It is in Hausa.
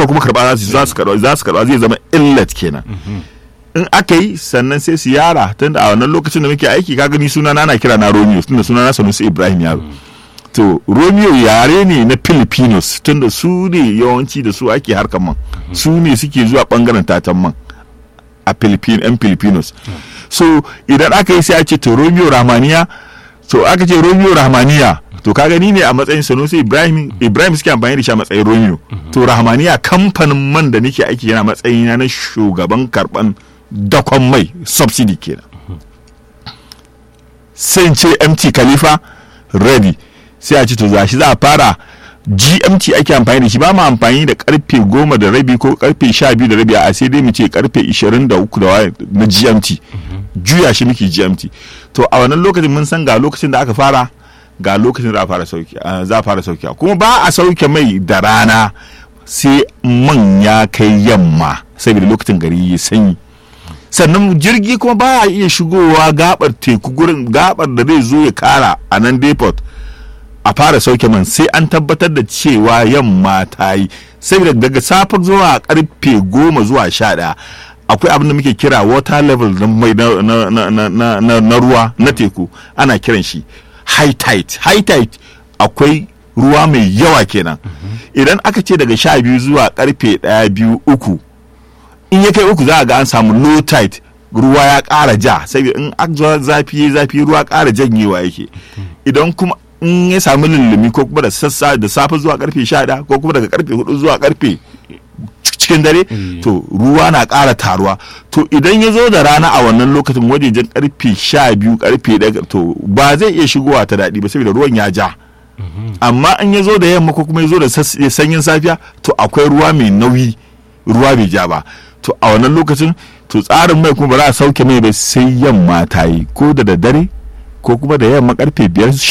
nefa kuma karba za su karba za su karba zai zama illat kenan in aka yi sannan sai su yara tunda a wannan lokacin da muke aiki ka gani suna na kira na Romeo tunda suna na Sanusi Ibrahim yaro to Romeo yare ne na Filipinos tunda su ne yawanci da su ake harkar man su ne suke zuwa bangaren tatan man a Philippine yan Filipinos so idan aka yi sai a ce to Romeo Rahmaniya to aka ce Romeo Rahmaniya to ka gani ne a matsayin Sanusi Ibrahim Ibrahim suke amfani da shi a matsayin Romeo to Rahmaniya kamfanin man da nake aiki yana matsayina na shugaban karban dakon mai subsidy kenan sai ce mt khalifa ready sai a ce to za shi za a fara gmt ake amfani da shi ba mu amfani da karfe goma da rabi ko karfe sha biyu da rabi a sai dai mu ce karfe ishirin da uku da na gmt juya shi muke gmt to a wannan lokacin mun san ga lokacin da aka fara ga lokacin da za a fara sauki kuma ba a sauke mai da rana sai man ya kai yamma saboda lokacin gari ya sanyi sannan jirgi kuma ba a iya shigowa gabar teku gurin gabar da zai zo ya kara a nan depot a fara sauke man sai an tabbatar da cewa yamma ta yi saboda daga safe zuwa karfe goma zuwa sha ɗaya akwai abin da muke kira water level na mai na ruwa na teku ana kiran shi high tide high tide akwai ruwa mai yawa kenan idan aka ce daga sha biyu zuwa karfe ɗaya biyu uku in ya kai uku za a ga an samu low tide ruwa ya ƙara ja saboda in akzuwa zafi ya zafi ruwa ƙara janyewa yake idan kuma in ya samu lullumi ko kuma da sassa da safe zuwa karfe sha ko kuma daga karfe hudu zuwa karfe cikin dare to ruwa na ƙara taruwa to idan ya zo da rana a wannan lokacin wajejen karfe sha biyu karfe ɗaya to ba zai iya shigowa ta daɗi ba saboda ruwan ya ja amma in ya zo da yamma ko kuma ya zo da sanyin safiya to akwai ruwa mai nauyi ruwa bai ja ba to a wannan lokacin to tsarin mai kuma ba za a sauke mai ba sai yamma ta yi ko da daddare ko kuma da yamma karfe biyar